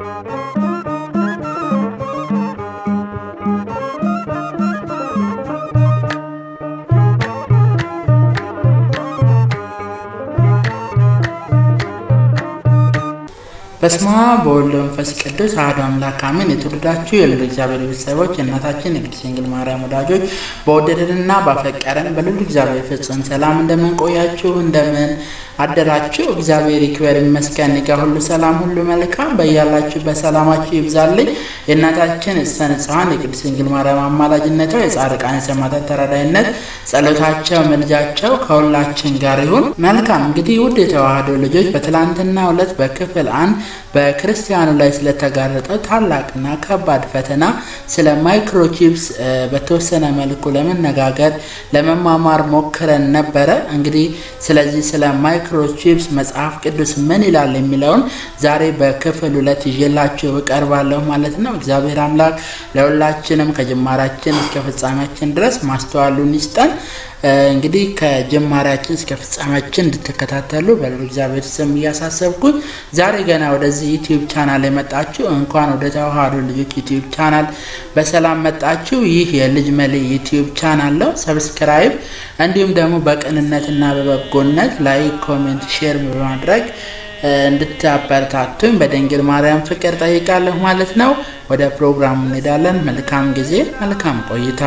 በስመ አብ በወልድ በመንፈስ ቅዱስ አሐዱ አምላክ አሜን። የተወደዳችሁ የልዑል እግዚአብሔር ቤተሰቦች የእናታችን የቅድስት ድንግል ማርያም ወዳጆች በወደደንና ባፈቀረን በልዑል እግዚአብሔር ፍጹም ሰላም እንደምን ቆያችሁ? እንደምን አደራችሁ? እግዚአብሔር ይክበር ይመስገን። ጋ ሁሉ ሰላም፣ ሁሉ መልካም። በያላችሁ በሰላማችሁ ይብዛልኝ። የእናታችን እፀ ንጹሐን የቅድስት ድንግል ማርያም አማላጅነቷ የጻድቃን የሰማዕታት ተራዳይነት ጸሎታቸው መልጃቸው ከሁላችን ጋር ይሁን። መልካም እንግዲህ ውድ የተዋህዶ ልጆች በትላንትናው ዕለት በክፍል አንድ በክርስቲያኑ ላይ ስለተጋረጠው ታላቅና ከባድ ፈተና ስለ ማይክሮቺፕስ በተወሰነ መልኩ ለመነጋገር ለመማማር ሞክረን ነበረ። እንግዲህ ስለዚህ ስለ ማይክሮቺፕስ መጽሐፍ ቅዱስ ምን ይላል የሚለውን ዛሬ በክፍል ሁለት ይዤላችሁ እቀርባለሁ ማለት ነው። እግዚአብሔር አምላክ ለሁላችንም ከጅማራችን እስከ ፍጻሜያችን ድረስ ማስተዋሉን ይስጠን። እንግዲህ ከጅማሬያችን እስከ ፍጻሜያችን እንድትከታተሉ በልዑል እግዚአብሔር ስም እያሳሰብኩት ዛሬ ገና ወደዚህ ዩቲዩብ ቻናል የመጣችሁ እንኳን ወደ ተዋህዶ ልጆች ዩቲዩብ ቻናል በሰላም መጣችሁ። ይህ የልጅ መሌ ዩቲዩብ ቻናል ነው። ሰብስክራይብ እንዲሁም ደግሞ በቅንነትና በበጎነት ላይክ፣ ኮሜንት፣ ሼር በማድረግ እንድታበረታቱኝ በድንግል ማርያም ፍቅር ጠይቃለሁ ማለት ነው። ወደ ፕሮግራሙ እንሄዳለን። መልካም ጊዜ፣ መልካም ቆይታ።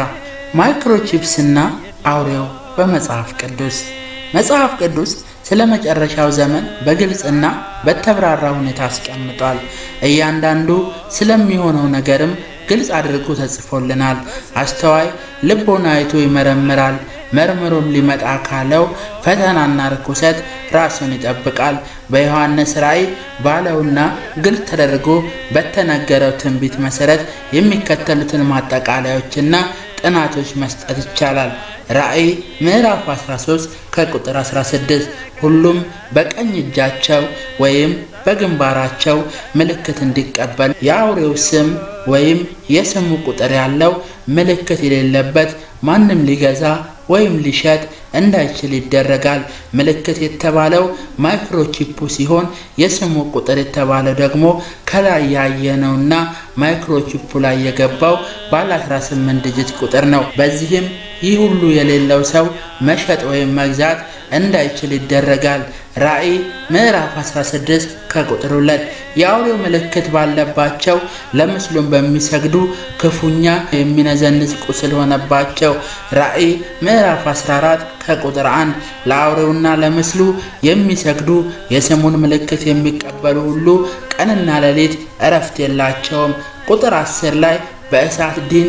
ማይክሮቺፕስና አውሬው በመጽሐፍ ቅዱስ መጽሐፍ ቅዱስ ስለ መጨረሻው ዘመን በግልጽና በተብራራ ሁኔታ አስቀምጧል። እያንዳንዱ ስለሚሆነው ነገርም ግልጽ አድርጎ ተጽፎልናል። አስተዋይ ልቦና አይቶ ይመረምራል፣ መርምሮም ሊመጣ ካለው ፈተናና ርኩሰት ራሱን ይጠብቃል። በዮሐንስ ራእይ ባለውና ግልጽ ተደርጎ በተነገረው ትንቢት መሰረት የሚከተሉትን ማጠቃለያዎችና ጥናቶች መስጠት ይቻላል። ራእይ ምዕራፍ 13 ከቁጥር 16 ሁሉም በቀኝ እጃቸው ወይም በግንባራቸው ምልክት እንዲቀበል የአውሬው ስም ወይም የስሙ ቁጥር ያለው ምልክት የሌለበት ማንም ሊገዛ ወይም ሊሸጥ እንዳይችል ይደረጋል። ምልክት የተባለው ማይክሮቺፑ ሲሆን የስሙ ቁጥር የተባለው ደግሞ ከላይ ያየነውና ማይክሮቺፑ ላይ የገባው ባለ 18 ዲጂት ቁጥር ነው። በዚህም ይህ ሁሉ የሌለው ሰው መሸጥ ወይም መግዛት እንዳይችል ይደረጋል። ራእይ ምዕራፍ 16 ከቁጥር 2 የአውሬው ምልክት ባለባቸው ለምስሉም በሚሰግዱ ክፉኛ የሚነዘንዝ ቁስል ሆነባቸው። ራእይ ምዕራፍ 14 ከቁጥር 1 ለአውሬውና ለምስሉ የሚሰግዱ የስሙን ምልክት የሚቀበሉ ሁሉ ቀንና ሌሊት እረፍት የላቸውም። ቁጥር 10 ላይ በእሳት ዲን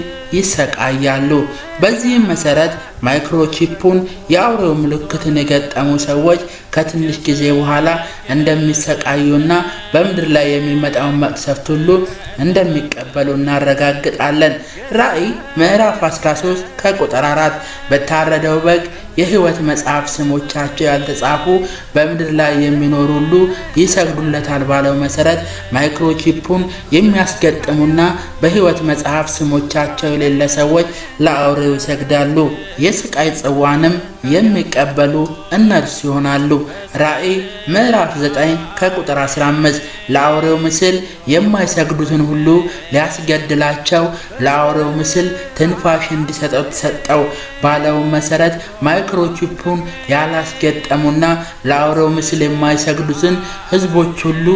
ይሰቃያሉ። በዚህም መሰረት ማይክሮቺፑን የአውሬው ምልክትን የገጠሙ ሰዎች ከትንሽ ጊዜ በኋላ እንደሚሰቃዩና በምድር ላይ የሚመጣውን መቅሰፍት ሁሉ እንደሚቀበሉ እናረጋግጣለን። ራእይ ምዕራፍ 13 ከቁጥር 4 በታረደው በግ የሕይወት መጽሐፍ ስሞቻቸው ያልተጻፉ በምድር ላይ የሚኖሩ ሁሉ ይሰግዱለታል ባለው መሰረት ማይክሮቺፑን የሚያስገጥሙና በሕይወት መጽሐፍ ስሞቻቸው የሌለ ሰዎች ለአውሬው ይሰግዳሉ። የስቃይ ጽዋንም የሚቀበሉ እነርሱ ይሆናሉ። ራእይ ምዕራፍ 9 ከቁጥር 15 ለአውሬው ምስል የማይሰግዱትን ሁሉ ሊያስገድላቸው ለአውሬው ምስል ትንፋሽ እንዲሰጠው ተሰጠው ባለው መሰረት ማይክሮቺፑን ያላስገጠሙና ለአውሬው ምስል የማይሰግዱትን ሕዝቦች ሁሉ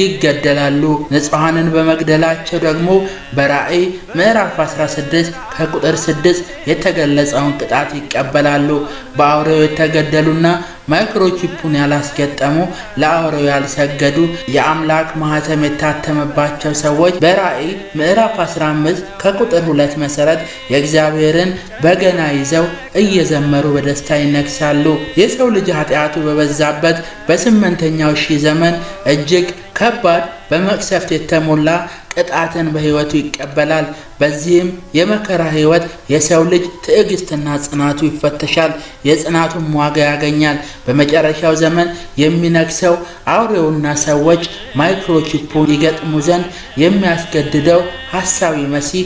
ይገደላሉ። ንጹሐንን በመግደላቸው ደግሞ በራእይ ምዕራፍ 16 ከቁጥር 6 የተገለጸውን ቅጣት ይቀበላሉ። በአውሬው የተገደሉና ማይክሮቺፑን ያላስገጠሙ ለአውሬው ያልሰገዱ የአምላክ ማህተም የታተመባቸው ሰዎች በራእይ ምዕራፍ 15 ከቁጥር ሁለት መሰረት የእግዚአብሔርን በገና ይዘው እየዘመሩ በደስታ ይነግሳሉ። የሰው ልጅ ኃጢአቱ በበዛበት በስምንተኛው ሺህ ዘመን እጅግ ከባድ በመቅሰፍት የተሞላ ቅጣትን በሕይወቱ ይቀበላል። በዚህም የመከራ ሕይወት የሰው ልጅ ትዕግስትና ጽናቱ ይፈተሻል፣ የጽናቱን ዋጋ ያገኛል። በመጨረሻው ዘመን የሚነግሰው አውሬውና ሰዎች ማይክሮቺፑን ይገጥሙ ዘንድ የሚያስገድደው ሐሳዊ መሲህ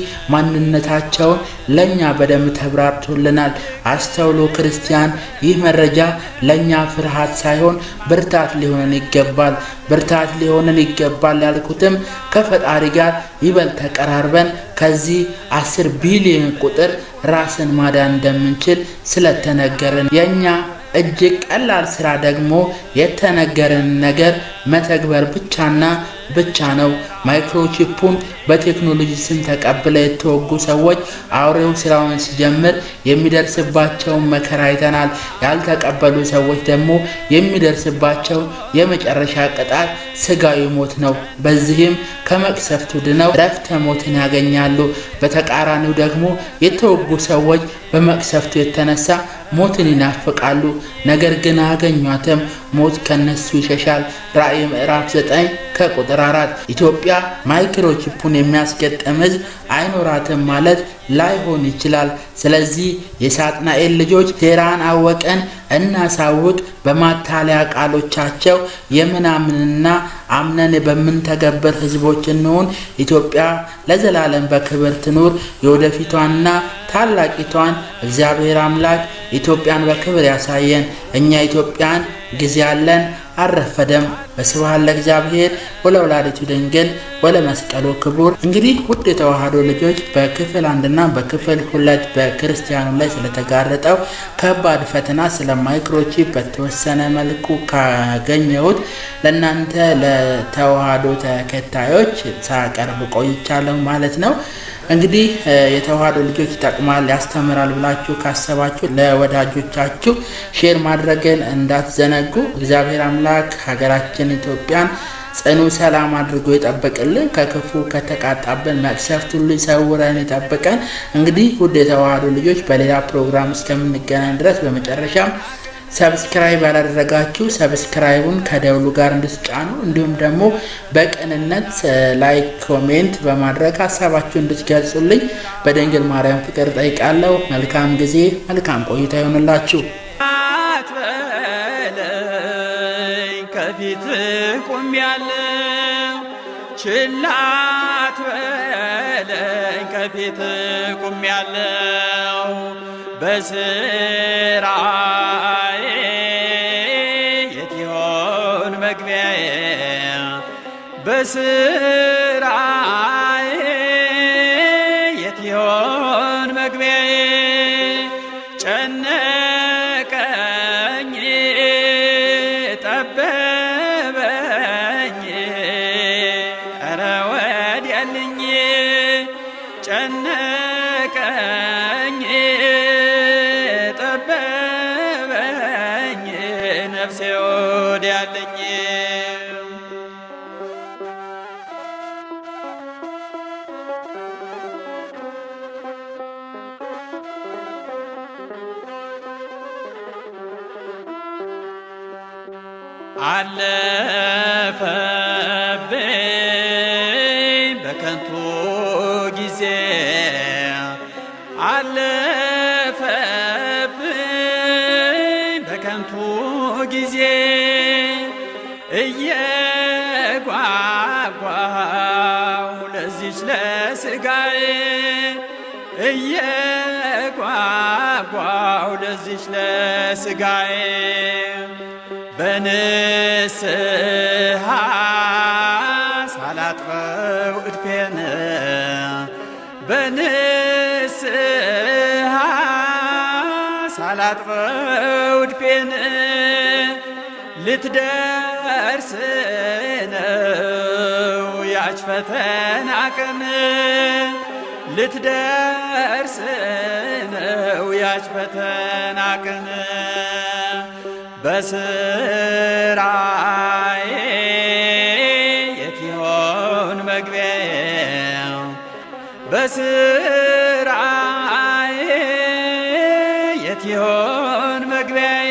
ማንነታቸውን ለእኛ በደንብ ተብራርቶልናል። አስተውሎ ክርስቲያን፣ ይህ መረጃ ለእኛ ፍርሃት ሳይሆን ብርታት ሊሆነን ይገባል። ብርታት ሊሆነን ይገባል ይኖራል ያልኩትም ከፈጣሪ ጋር ይበልጥ ተቀራርበን ከዚህ አስር ቢሊዮን ቁጥር ራስን ማዳን እንደምንችል ስለተነገረን የእኛ እጅግ ቀላል ስራ ደግሞ የተነገረን ነገር መተግበር ብቻና ብቻ ነው። ማይክሮቺፑን በቴክኖሎጂ ስም ተቀብለው የተወጉ ሰዎች አውሬው ስራውን ሲጀምር የሚደርስባቸውን መከራ አይተናል። ያልተቀበሉ ሰዎች ደግሞ የሚደርስባቸው የመጨረሻ ቅጣት ስጋዊ ሞት ነው። በዚህም ከመቅሰፍቱ ድነው ረፍተ ሞትን ያገኛሉ። በተቃራኒው ደግሞ የተወጉ ሰዎች በመቅሰፍቱ የተነሳ ሞትን ይናፍቃሉ፣ ነገር ግን አያገኟትም። ሞት ከነሱ ይሸሻል። ራእይ ምዕራፍ 9 ከቁጥር 4 ኢትዮጵያ ማይክሮቺፑን የሚያስገጥም ሕዝብ አይኖራትም ማለት ላይሆን ይችላል። ስለዚህ የሳጥናኤል ልጆች ሴራን አወቀን እናሳውቅ በማታለያ ቃሎቻቸው የምናምንና አምነን በምንተገብር ህዝቦች እንሆን። ኢትዮጵያ ለዘላለም በክብር ትኑር። የወደፊቷንና ታላቂቷን እግዚአብሔር አምላክ ኢትዮጵያን በክብር ያሳየን። እኛ ኢትዮጵያን ጊዜ ያለን አልረፈደም። በስብሐት ለእግዚአብሔር ወለወላዲቱ ድንግል ወለመስቀሉ ክቡር። እንግዲህ ውድ የተዋህዶ ልጆች በክፍል አንድና በክፍል ሁለት በክርስቲያኑ ላይ ስለተጋረጠው ከባድ ፈተና ስለ ማይክሮቺፕ በተወሰነ መልኩ ካገኘሁት ለእናንተ ለተዋህዶ ተከታዮች ሳቀርብ ቆይቻለሁ ማለት ነው። እንግዲህ የተዋህዶ ልጆች ይጠቅማል፣ ያስተምራል ብላችሁ ካሰባችሁ ለወዳጆቻችሁ ሼር ማድረግን እንዳትዘነጉ። እግዚአብሔር አምላክ ሀገራችን ኢትዮጵያን ጽኑ ሰላም አድርጎ ይጠብቅልን፣ ከክፉ ከተቃጣብን መቅሰፍት ሁሉ ይሰውረን ይጠብቀን። እንግዲህ ውድ የተዋህዶ ልጆች በሌላ ፕሮግራም እስከምንገናኝ ድረስ በመጨረሻም ሰብስክራይብ ያላደረጋችሁ ሰብስክራይቡን ከደውሉ ጋር እንድትጫኑ እንዲሁም ደግሞ በቅንነት ላይክ፣ ኮሜንት በማድረግ ሀሳባችሁ እንድትገልጹልኝ በድንግል ማርያም ፍቅር ጠይቃለሁ። መልካም ጊዜ፣ መልካም ቆይታ ይሆንላችሁ። አትበለኝ ከፊት ቁም ያለው ችላ አትበለኝ ከፊት ቁም ያለው በስራዬ የት ይሆን መግቢያዬ በስራዬ የት ይሆን መግቢያዬ ጨነቀኝ ጠበበኝ ኧረ ወዲያልኝ ጨነቀኝ ጠበበኝ ነፍሴ ወዲያልኝ አለፈብኝ በከንቱ ጊዜ አለፈብኝ በከንቱ ጊዜ እየጓጓው ለዚች ለስጋዬ እየጓጓው ለዚች ለስጋዬ በንስሐ ሳላጥፈው እድፌን በንስሐ ሳላጥፈው እድፌን ልትደርስ ነው ያች ፈተና ቀን ልትደርስ ነው ያች ፈተና ቀን በስራዬ የት ይሆን መግቢያዬ በስራዬ የት ይሆን መግቢያዬ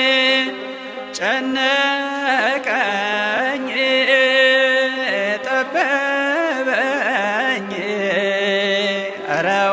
ጨነቀኝ ጠበበኝ ኧረ